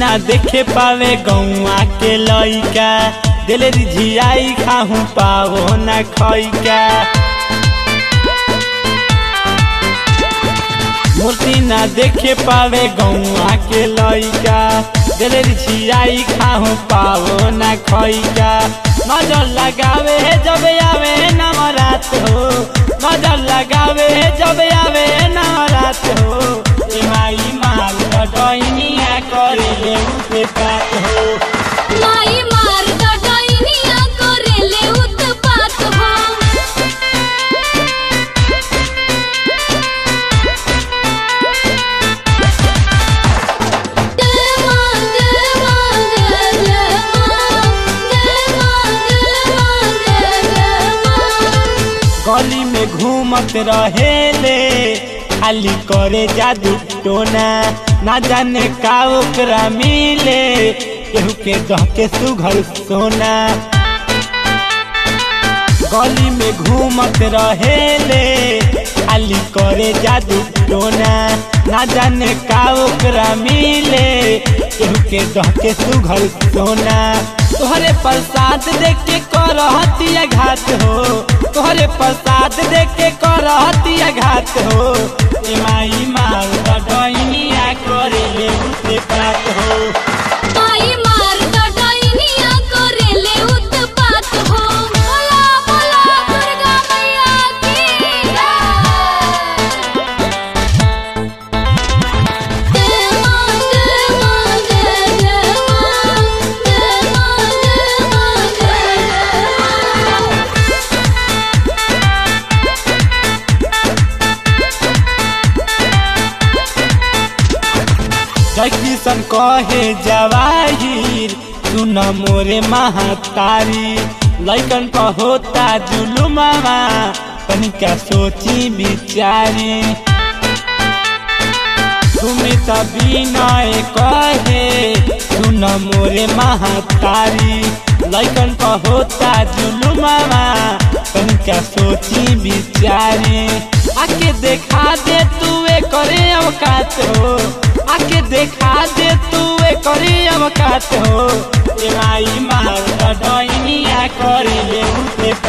ना देखे पावे गौआ के लइका दिल रिझियाई खाहू पावो ना खैका मूर्ति ना देखे पावे गौआ के लइका दिल रिझियाई खाहू पावो ना खैका नजर लगावे जब आवे नवरात हो नजर लगावे जब आवे नवरात हो ए माई माल डैनिया करे ले उठे पात हो माई मार डडैनिया करेले उत्पात हो जय मां जय मां जय जय मां जय मां जय मां जय जय मां गली में घूमत रहेले खाली करे जादू टोना ना जाने का ओकरा मिले केहू के दह के सुघर सोना गली में घूमत रहेले खाली करे जादू टोना ना जाने का ओकरा मिले केहू के दह के सुघर सोना तोहरे प्रसाद देख के करहतिया घात हो तोहरे प्रसाद देख के करहतिया घात हो ए माई माल डैनिया करे ले उठे पात हो माई मार डडैनिया करेले उत्पात हो बोला बोला दुर्गा मैया की जय मां जय मां जय जय मां जय मां जय मां जय जय मां जय किशन कहे जवाहिर सुन मोरे महातारी लैकन का होता जुलुमावा तनिका सोची बिचारी तुम्हें तभी नए कहे सुन मोरे महातारी लैकन का होता जुलुमावा तनिका सोची बिचारी आके देखा दे तू करे अवकात हो आके देखा दे तू करे अवकात हो ए माई मार डैनिया करे ले उठे